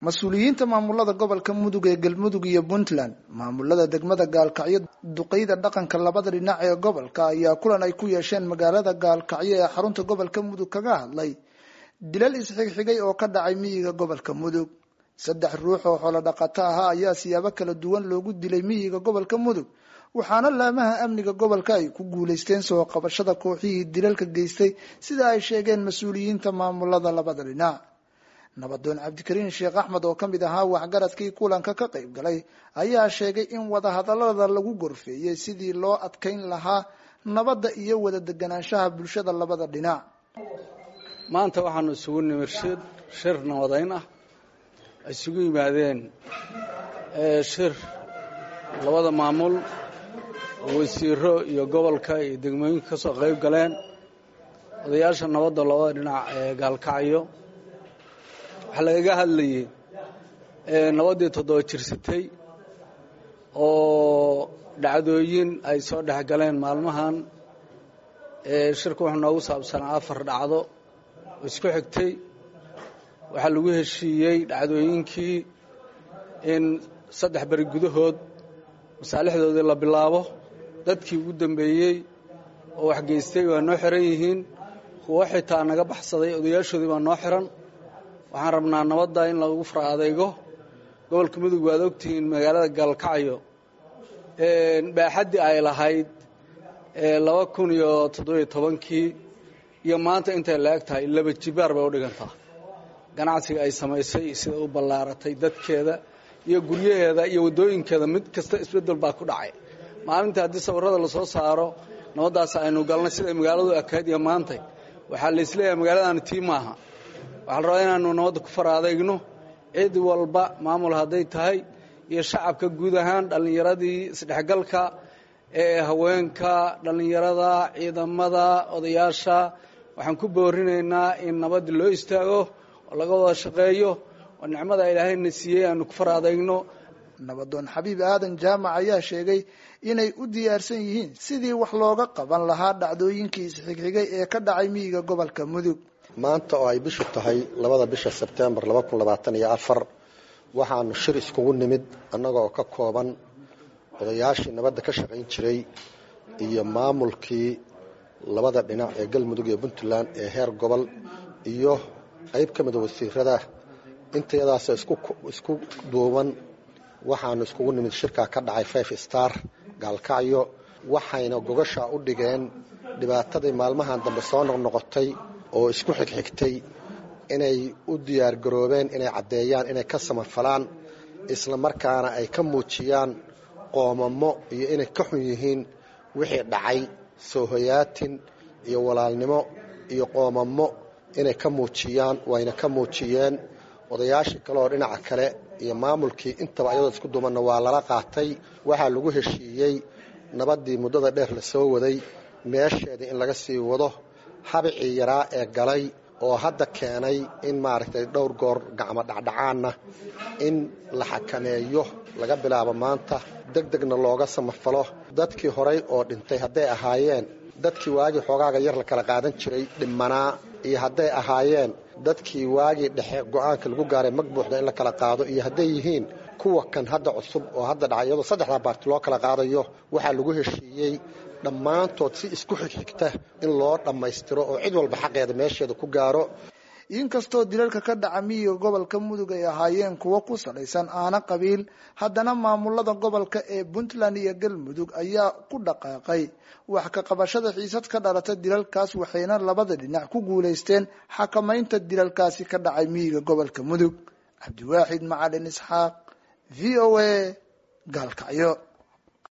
mas-uuliyiinta maamulada gobolka mudug ee galmudug iyo puntland maamulada degmada gaalkacyo duqeyda dhaqanka labada dhinac ee gobolka ayaa kulan ay ku yeesheen magaalada gaalkacyo ee xarunta gobolka mudug kaga hadlay dilal isxigxigay oo ka dhacay miyiga gobolka mudug saddex ruux oo xoolo dhaqato ahaa ayaa siyaabo kala duwan loogu dilay miyiga gobolka mudug waxaana laamaha amniga gobolka ay ku guuleysteen soo qabashada kooxihii dilalka geystay sida ay sheegeen mas-uuliyiinta maamulada labada dhinac nabadoon cabdikariin sheekh axmed oo kamid ahaa waxgaradkii kulanka ka qayb galay ayaa sheegay in wadahadalada lagu gorfeeyey sidii loo adkeyn lahaa nabadda iyo wada deganaanshaha bulshada labada dhinac maanta waxaanu isugu nimir shir shir nabadayn ah ay isugu yimaadeen shir labada maamul wasiiro iyo gobolka iyo degmooyinka ka soo qayb galeen odayaasha nabadda labada dhinac ee gaalkacyo waxaa lagaga hadlayay nabaddii toddoba jirsatay oo dhacdooyin ay soo dhex galeen maalmahan shirka wuxuu noogu saabsanaa afar dhacdo oo isku xigtay waxaa lagu heshiiyey dhacdooyinkii in saddex beri gudahood masaalixdoodii la bilaabo dadkii ugu dambeeyey oo waxgeystay waa noo xiran yihiin kuwo xitaa naga baxsaday odayaashoodii baa noo xiran waxaan rabnaa nabadda in lagu fara adeygo gobolka mudug waad ogtihiin magaalada gaalkacyo baaxaddii ay lahayd laba kun iyo toddobiyo tobankii iyo maanta intay la eg tahay laba jibaar bay u dhigantaa ganacsiga ay samaysay sida u ballaaratay dadkeeda iyo guryaheeda iyo waddooyinkeeda mid kasta isbeddel baa ku dhacay maalintii haddii sawirrada lasoo saaro nabaddaas aynu galnay siday magaaladu ekayd iyo maantay waxaa laisleeyahay magaaladaani tii maaha waxaa la rabaa inaanu nabadda ku fara adeegno cid walba maamul hadday tahay iyo shacabka guud ahaan dhallinyaradii isdhexgalka ee haweenka dhallinyarada ciidamada odayaasha waxaan ku boorinaynaa in nabadda loo istaago oo laga wada shaqeeyo oo nicmada ilaahayna siiyey aanu ku fara adeegno nabadoon xabiib aadan jaamac ayaa sheegay inay u diyaarsan yihiin sidii wax looga qaban lahaa dhacdooyinkii isxigxigay ee ka dhacay miyiga gobolka mudug maanta oo ay bishu tahay labada bisha sebtembar laba kun labaatan iyo afar waxaanu shir iskugu nimid annagoo ka kooban odayaashii nabadda ka shaqayn jiray iyo maamulkii labada dhinac ee galmudug iyo puntland ee heer gobol iyo qayb ka mida wasiirada intayadaasoo isku duuban waxaanu iskugu nimid shirkaa ka dhacay five star gaalkacyo waxayna gogashaa u dhigeen dhibaatadii maalmahan dambe soo noqnoqotay oo isku xigxigtay inay u diyaargaroobeen inay caddeeyaan inay ka samafalaan isla markaana ay ka muujiyaan qoomamo iyo inay ka xun yihiin wixii dhacay soohoyaatin iyo walaalnimo iyo qoomamo inay ka muujiyaan wayna ka muujiyeen odayaashii kale oo dhinaca kale iyo maamulkii intaba ayadoo isku duumanna waa lala qaatay waxaa lagu heshiiyey nabaddii muddada dheer la soo waday meesheedii in laga sii wado habicii yaraa ee galay oo hadda keenay in maaragtay dhowr goor gacmo dhacdhacaanna in la xakameeyo laga bilaabo maanta deg degna looga samafalo dadkii horay oo dhintay hadday ahaayeen dadkii waagii xoogaaga yar la kala qaadan jiray dhimanaa iyo hadday ahaayeen dadkii waagii dhexe go-aanka lagu gaaray mag buuxda in la kala qaado iyo hadday yihiin kuwa kan hadda cusub oo hadda dhacay iyadoo saddexdaa baarti loo kala qaadayo waxaa lagu heshiiyey dhammaantood si isku xigxigta in loo dhammaystiro oo cid walba xaqeeda meesheeda ku gaaro inkastoo dilalka ka dhaca miyiga gobolka mudug ay ahaayeen kuwo ku salaysan aana qabiil haddana maamulada gobolka ee puntland iyo galmudug ayaa ku dhaqaaqay wax ka qabashada xiisad ka dhalata dilalkaas waxayna labada dhinac ku guulaysteen xakamaynta dilalkaasi ka dhacay miyiga gobolka mudug cabdiwaaxid macalin isxaaq v o a gaalkacyo